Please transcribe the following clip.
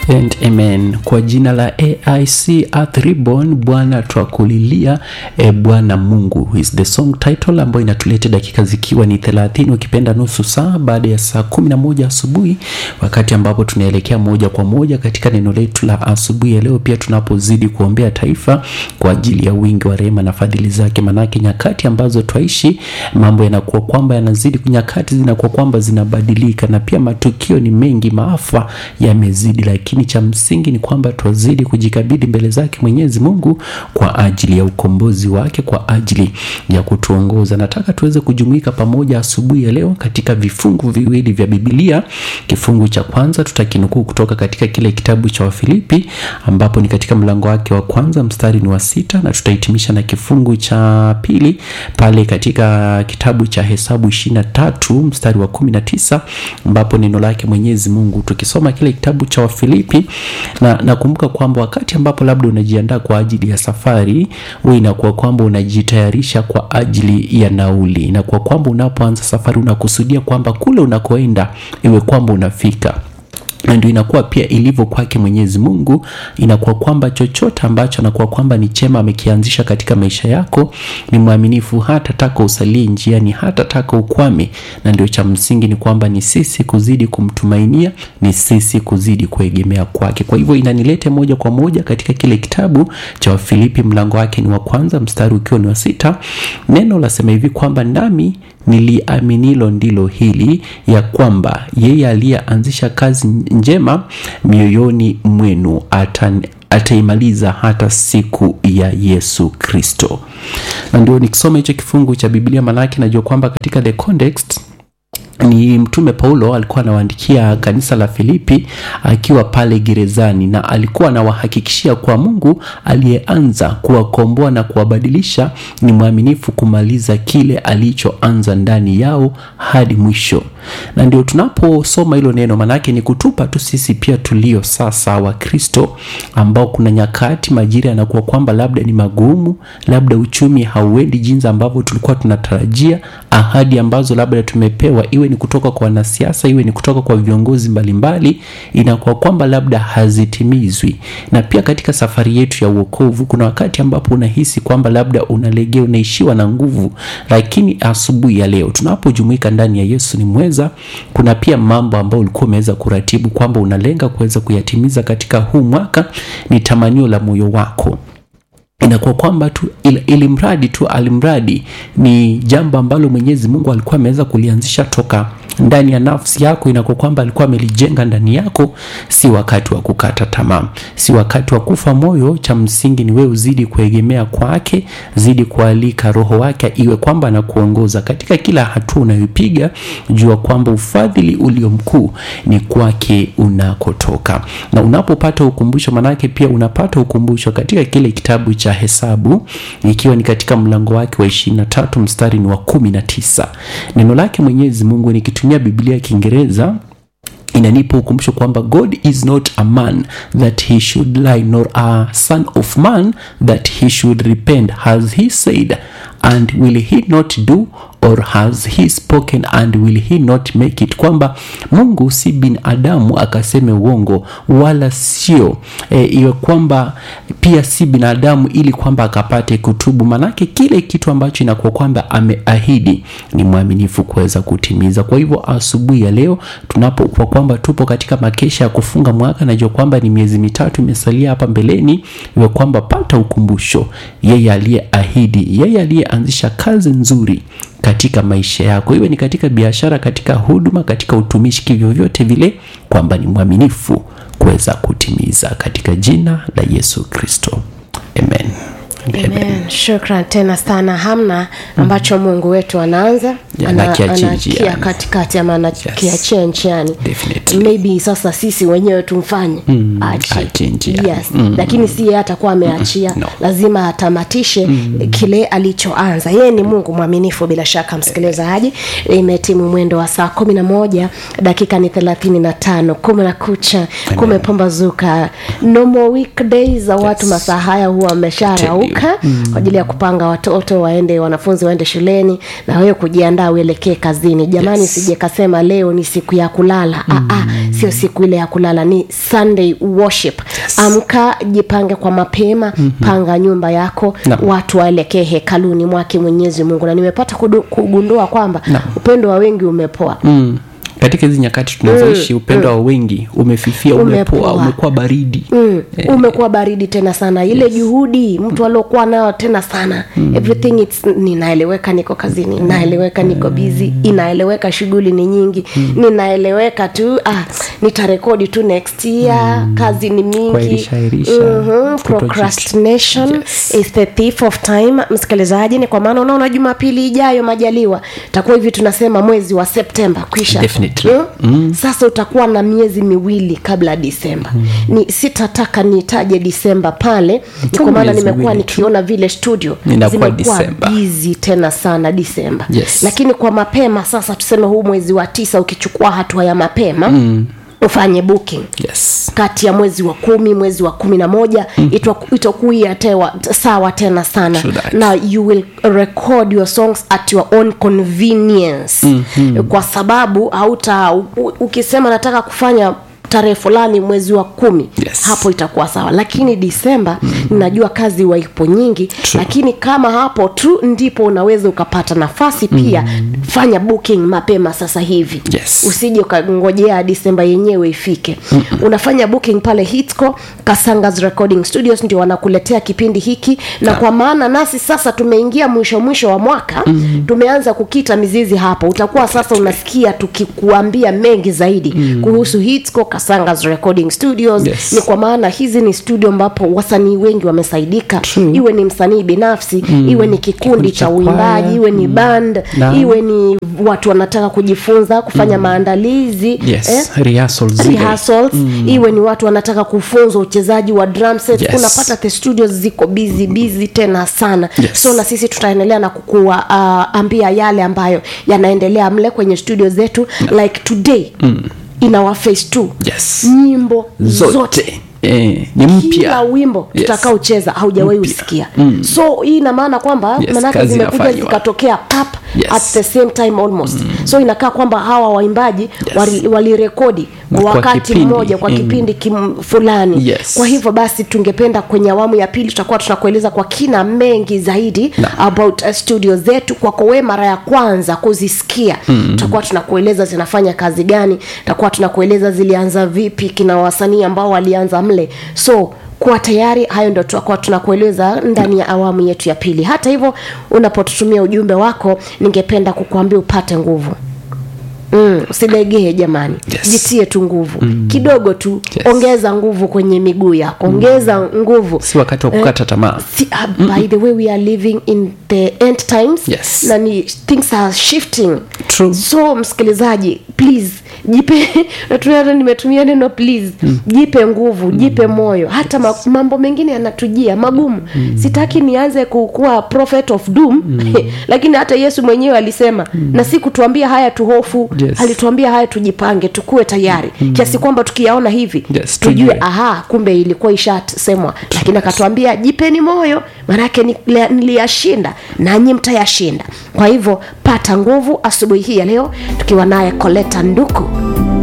and amen kwa jina la aic Earth Reborn bwana twakulilia e bwana mungu is the song title ambayo inatuleta dakika zikiwa ni 30 ukipenda nusu saa baada ya saa 11 asubuhi wakati ambapo tunaelekea moja kwa moja katika neno letu la asubuhi ya leo pia tunapozidi kuombea taifa kwa ajili ya wingi wa rehema na fadhili zake manake nyakati ambazo twaishi mambo yanakuwa kwamba yanazidi nyakati zinakuwa kwamba zinabadilika na pia matukio ni mengi maafa yamezidi lakini cha msingi ni kwamba twazidi kujikabidhi mbele zake mwenyezi mungu kwa ajili ya ukombozi wake kwa ajili ya kutuongoza nataka tuweze kujumuika pamoja asubuhi ya leo katika vifungu viwili vya bibilia kifungu cha kwanza tutakinukuu kutoka katika kile kitabu cha wafilipi ambapo ni katika mlango wake wa kwanza mstari ni wa sita na tutahitimisha na kifungu cha pili pale katika kitabu cha hesabu ishiri na tatu mstari wa kumi na tisa ambapo neno lake mwenyezi mungu tukisoma kile kitabu cha wafilipi na nakumbuka kwamba wakati ambapo labda unajiandaa kwa ajili ya safari huwa inakuwa kwamba unajitayarisha kwa ajili ya nauli inakuwa kwamba unapoanza safari unakusudia kwamba kule unakoenda iwe kwamba unafika na ndio inakuwa pia ilivyo kwake mwenyezi mungu inakuwa kwamba chochote ambacho anakuwa kwamba ni chema amekianzisha katika maisha yako ni mwaminifu hata taka usalie njiani hata taka ukwame na ndio cha msingi ni kwamba ni sisi kuzidi kumtumainia ni sisi kuzidi kuegemea kwake kwa hivyo inanilete moja kwa moja katika kile kitabu cha wafilipi mlango wake ni wa kwanza mstari ukiwa ni wa sita neno lasema hivi kwamba nami niliaminilo ndilo hili ya kwamba yeye aliyeanzisha kazi njema mioyoni mwenu atan ataimaliza hata siku ya yesu kristo na ndio nikisoma hicho kifungu cha biblia manake najua kwamba katika the context ni mtume paulo alikuwa anawaandikia kanisa la filipi akiwa pale gerezani na alikuwa anawahakikishia kuwa mungu aliyeanza kuwakomboa na kuwabadilisha ni mwaminifu kumaliza kile alichoanza ndani yao hadi mwisho na ndio tunaposoma hilo neno manake ni kutupa tu sisi pia tulio sasa wa kristo ambao kuna nyakati majira yanakuwa kwamba labda ni magumu labda uchumi hauendi jinsi ambavyo tulikuwa tunatarajia ahadi ambazo labda tumepewa iwe ni kutoka kwa wanasiasa iwe ni kutoka kwa viongozi mbalimbali inakuwa kwamba labda hazitimizwi na pia katika safari yetu ya uokovu kuna wakati ambapo unahisi kwamba labda unalegea unaishiwa na nguvu lakini asubuhi ya leo tunapojumuika ndani ya yesu ni mweza kuna pia mambo ambayo ulikuwa umeweza kuratibu kwamba unalenga kuweza kuyatimiza katika huu mwaka ni tamanio la moyo wako inakuwa kwamba tu ili, ili mradi tu alimradi ni jambo ambalo mwenyezi mungu alikuwa ameweza kulianzisha toka ndani ya nafsi yako inakuwa kwamba alikuwa amelijenga ndani yako si wakati wa kukata tamaa si wakati wa kufa moyo cha msingi ni wewe uzidi kuegemea kwake zidi kualika roho wake iwe kwamba anakuongoza katika kila hatua unayopiga jua kwamba ufadhili ulio mkuu ni kwake unakotoka na unapopata ukumbusho manake pia unapata ukumbusho katika kile kitabu cha hesabu ikiwa ni katika mlango wake wa 23 mstari ni wa 19 neno lake mwenyezi mungu nikitumia biblia ya kiingereza inanipa ukumbusho kwamba god is not a man that he should lie nor a son of man that he should repent has he said and will he not do or has he spoken and will he not make it kwamba mungu si binadamu akaseme uongo wala sio e, iwe kwamba pia si binadamu ili kwamba akapate kutubu manake kile kitu ambacho inakuwa kwamba ameahidi ni mwaminifu kuweza kutimiza kwa hivyo asubuhi ya leo tunapokuwa kwamba tupo katika makesha ya kufunga mwaka najua kwamba ni miezi mitatu imesalia hapa mbeleni iwe kwamba pata ukumbusho yeye aliyeahidi yeye aliyeanzisha kazi nzuri katika maisha yako iwe ni katika biashara katika huduma katika utumishi kivyovyote vile kwamba ni mwaminifu kuweza kutimiza katika jina la yesu kristo amen Amen. Shukran tena sana. Hamna ambacho Mungu wetu anaanza Ya, ana- anakiachia anakia njiani. katikati ama anakiachia njiani. Definitely. Maybe sasa sisi wenyewe tumfanye achi. achie njiani. Yes. Lakini si yeye atakuwa ameachia, No. lazima atamatishe kile alichoanza. Yeye ni Mungu mwaminifu bila shaka, msikilizaji. Imetimu mwendo wa saa kumi na moja dakika ni thelathini na tano kumna kucha kumepambazuka. No more weekdays za watu masaa haya huwa wamesharauka kuamka kwa ajili ya kupanga watoto waende wanafunzi waende shuleni na wewe kujiandaa uelekee kazini jamani Yes. sije kasema leo ni siku ya kulala mm. Aa, sio siku ile ya kulala ni sunday worship Yes. amka jipange kwa mapema mm-hmm. panga nyumba yako Naam. watu waelekee hekaluni mwake mwenyezi mungu na nimepata kudu- kugundua kwamba Naam. upendo wa wengi umepoa mm. katika hizi nyakati tunazoishi upendo wa wengi umefifia umepoa Umepoa. umekuwa baridi Mm, umekuwa baridi tena sana ile juhudi mtu aliokuwa nayo tena sana everything it's, ninaeleweka niko kazini inaeleweka niko bizi inaeleweka shughuli ni nyingi ninaeleweka tu ah, nitarekodi tu next year kazi ni mingi Kuahirisha-ahirisha, Mhm, kutoji- procrastination Yes. is the thief of time msikilizaji ni kwa maana unaona jumapili ijayo majaliwa takuwa hivi tunasema mwezi wa septemba kwisha Definitely. Mm? sasa utakuwa na miezi miwili kabla ya disemba ni sitataka nitaje disemba pale ni kwa maana miezi nimekuwa miwili tu. nikiona vile studio Inakuwa zimekuwa Disemba. bizi tena sana disemba Yes. lakini kwa mapema sasa tuseme huu mwezi wa tisa ukichukua hatua ya mapema mm. ufanye booking yes kati ya mwezi wa kumi mwezi wa kumi na moja mm. itakuia tewa sawa tena sana True that. na you will record your songs at your own convenience mm-hmm. kwa sababu hauta u- u- ukisema nataka kufanya tarehe fulani mwezi wa kumi Yes. hapo itakuwa sawa lakini disemba mm-hmm. najua kazi waipo nyingi True. lakini kama hapo tu ndipo unaweza ukapata nafasi pia mm-hmm. fanya booking mapema sasa hivi Yes. usije ukangojea disemba yenyewe ifike mm-hmm. unafanya booking pale hitco kasangas recording studios ndio wanakuletea kipindi hiki na kwa maana nasi sasa tumeingia mwisho mwisho wa mwaka mm-hmm. tumeanza kukita mizizi hapo utakuwa sasa unasikia tukikuambia mengi zaidi mm-hmm. kuhusu hitco kasangas recording studios Yes. ni kwa maana hizi ni studio ambapo wasanii wengi wamesaidika True. iwe ni msanii binafsi mm. iwe ni kikundi Kikundi cha cha uimbaji kwaya. iwe ni band Naam. iwe ni watu wanataka kujifunza kufanya maandalizi yes rehearsals zile. rehearsals iwe ni watu wanataka kufunzwa uchezaji wa drum set Yes. unapata the studios ziko busy busy tena sana Yes. so na sisi tutaendelea na kukua uh, ambia yale ambayo yanaendelea mle kwenye studio zetu like today in our phase two yes nyimbo zote, zote eh, ni kila mpya wimbo Yes. tutakaocheza haujawahi Mpya. usikia so hii ina maana kwamba Yes, manake kazi zimekuja inafanywa. zikatokea pap Yes. at the same time almost so inakaa kwamba hawa waimbaji Yes. wali- walirekodi Na kwa kwa wakati kipindi, mmoja kwa mm. kipindi kim fulani Yes. kwa hivyo basi tungependa kwenye awamu ya pili tutakuwa tunakueleza kwa kina mengi zaidi Na. about uh, studio zetu kwako we mara ya kwanza kuzisikia mm. tutakuwa tunakueleza zinafanya kazi gani tutakuwa tunakueleza zilianza vipi kina wasanii ambao walianza mle so kuwa tayari hayo ndo tutakuwa tunakueleza ndani ya awamu yetu ya pili hata hivyo unapotutumia ujumbe wako ningependa kukuambia upate nguvu Mm, usilegee jamani Yes. jitie tu nguvu mm. kidogo tu Yes. ongeza nguvu kwenye miguu yako ongeza nguvu si wakati wa kukata tamaa Si, uh, by the way we are living in the end times Yes. na ni things are shifting True. so msikilizaji please jipe natumia hata nimetumia neno please mm. jipe nguvu jipe moyo hata ma, mambo mengine yanatujia magumu mm. sitaki nianze kukuwa prophet of doom mm. lakini hata yesu mwenyewe alisema mm. na si kutuambia haya tuhofu Yes. alituambia haya tujipange tukuwe tayari mm. kiasi kwamba tukiyaona hivi Yes, tujue tujue. aha kumbe ilikuwa ishasemwa lakini akatuambia jipeni moyo maanake ni- niliyashinda nanyi mtayashinda kwa hivyo pata nguvu asubuhi hii ya leo tukiwa naye koleta nduku